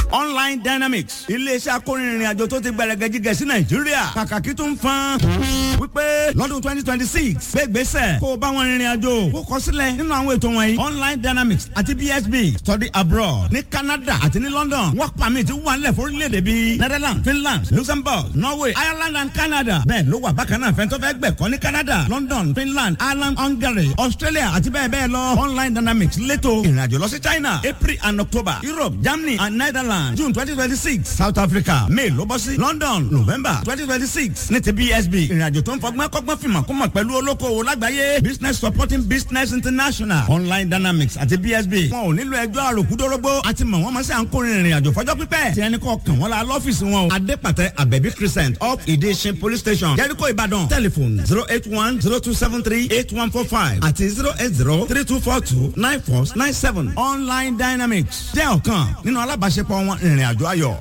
online dynamics iléeṣẹ́ akórinrin àjò tó ti gbẹrẹgẹ jíjẹ sí nàìjíríà kàkàkí tó ń fan wípé lọ́dún twenty twenty six gbégbèsè kó o bá wọn rìnrìn àjò kó kọ sílẹ̀ nínú àwọn ètò wọ̀nyí online dynamics àti bsb study abroad ní canada àti ní london work permit wà nílẹ̀ fórílẹ̀-èdè bíi netherlands finland luxembourg norway ireland and canada bẹ́ẹ̀ ló wà bákan náà fẹ́ntọ́ fẹ́ gbẹ̀kọ́ ní canada london finland ireland hungary australia àti bẹ́ẹ̀ bẹ́ẹ̀ lọ online dynamics lẹ́tọ̀ ìrìnàjò lọ sí china april and october europe germany and netherlands june twenty twenty six south africa may ló bọ́ sí london november twenty twenty six ní ti bsb ìrìnàjò tó ń fọgbọ́n kọ́gbọ́n fìmọ̀ kó mọ̀ pẹ̀lú olókoòwò lágbàáyé business supporting business international online dynamics àti bsb wọn ò nílò ẹjọ́ àròkúdórógbó àti mọ̀ wọ́n mọ̀ sí à ń kórè ìrìnàjò fọjọ́ pípẹ́ tí ẹni kọ́ kàn wọ́n la lọ́fíìsì wọn o adépàtẹ abẹ́bí crescent up ìdíṣin police station jẹ́ríkò ìbàdàn telephone zero eight one zero two seven three eight one four five àti zero eight zero three two four two nine four nine seven online dynamics jẹ́ ọ̀kan nínú alábàáṣepọ̀ wọn ìrìnàjò ayọ̀.